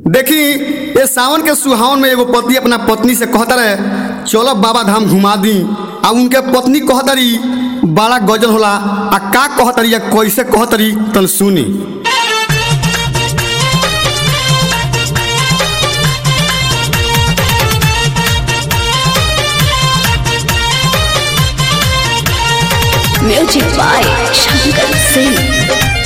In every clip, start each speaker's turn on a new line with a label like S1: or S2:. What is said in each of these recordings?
S1: देखी ये सावन के सुहावन में एगो पति अपना पत्नी से कहता रहे चलो बाबा धाम घुमा दी आ उनके पत्नी कहतरी बड़ा गजल होला आ का कहतरी या कैसे कहतरी तन सुनी
S2: म्यूजिक बाय शंकर सिंह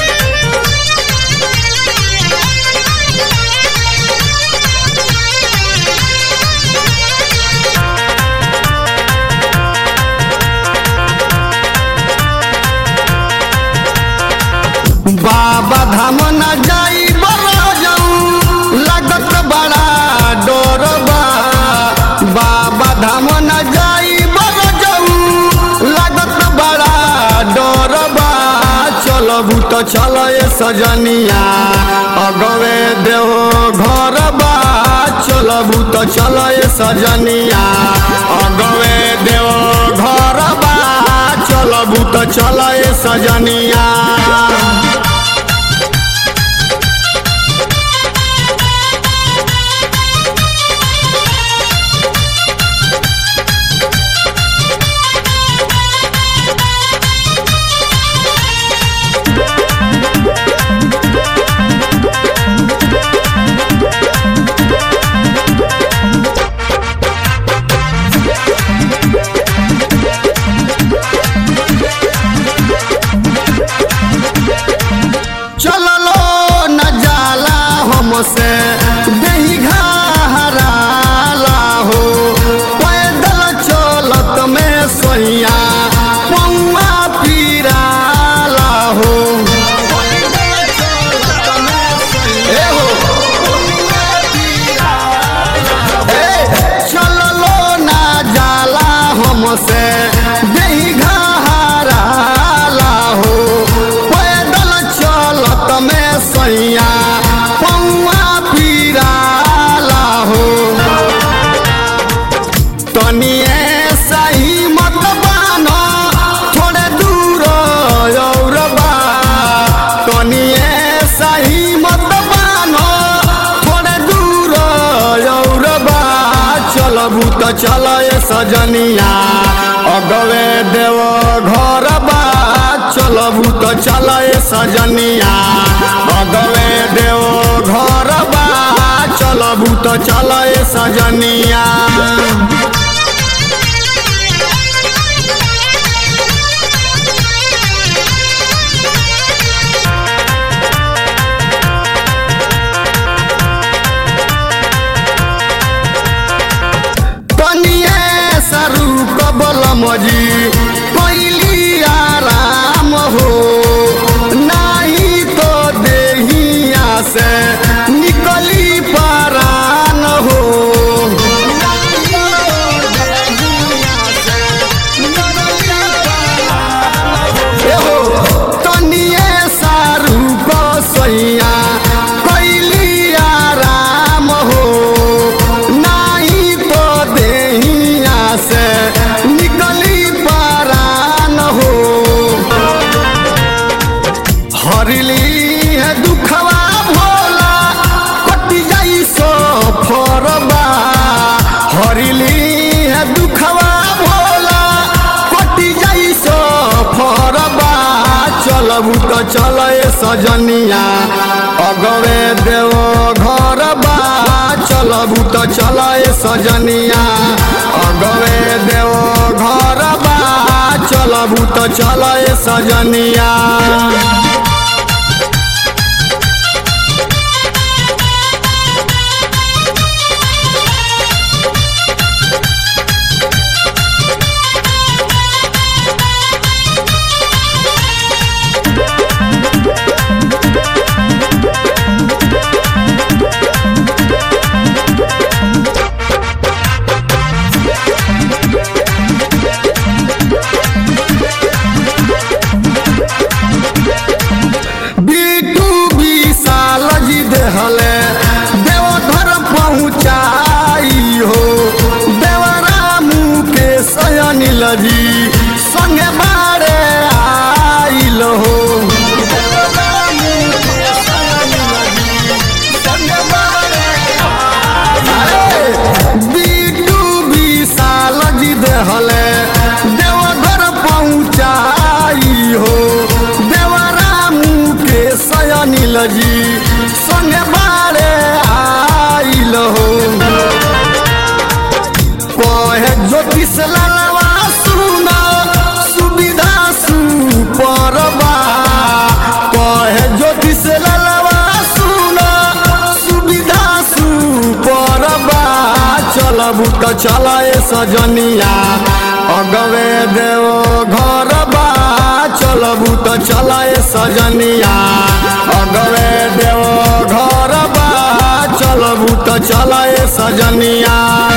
S1: बाबा धाम न जाई बड़ा जाऊं लागत बड़ा डर बा बाबा धाम न जाई बड़ा जाऊं लागत बड़ा डर बा चलबू तो चल सजनिया अगवे देहो घर बा चलबू तो चल सजनिया अगवे देहो घर बा चलबू तो चल सजनिया चललो न जाला हमसे देही घहराला हो पैदल चलत में सोइया पौआ पीराला हो ए हो ए, चललो न जाला हमसे देही घहराला हो पैदल चलत में सैया पौआ पीराला हो तनिए सही मत बानो थोड़े दूर और बा तनिए सही मत बानो थोड़े दूर और बा चलबू तो चल सजनिया अगवे देव घर बा चलबू तो चल सजनिया अगवे देव घर बा चलबू तो चल सजनिया तनिए सरू कबल मजी कैली आराम हो नाही तो देहिया से निकली परान हो ए हो, तनिए सारू को सैया कैली आराम हो नाही तो देहिया से निकली परान हो हरली है दुखवा भोला कटी जाई सो फरबा हरली है दुखवा भोला कटी जाई सो फरबा चलबू तो चल सजनिया अगवे देव घर बा चलबू तो चल सजनिया अगवे देव घर बा चलबू तो चल सजनिया चलबू त चल ए सजनिया अगवे देव घर बा चलबू त चल ए सजनिया अगवे देव घर बा चलबू त चल ए सजनिया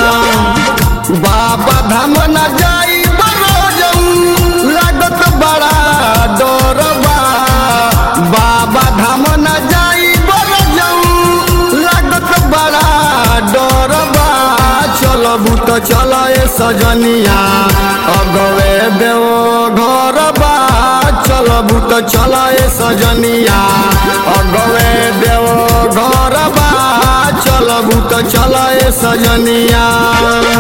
S1: बाबा धाम न जाई बरोजऊ लागत बड़ा डर बा बाबा धाम न जाई बरोजऊ लागत बड़ा डर बा चलबू त चल ए सजनिया अगवे देव घर बा चलबू त चल ए सजनिया अगवे देव घर बा चलबू त चल ए सजनिया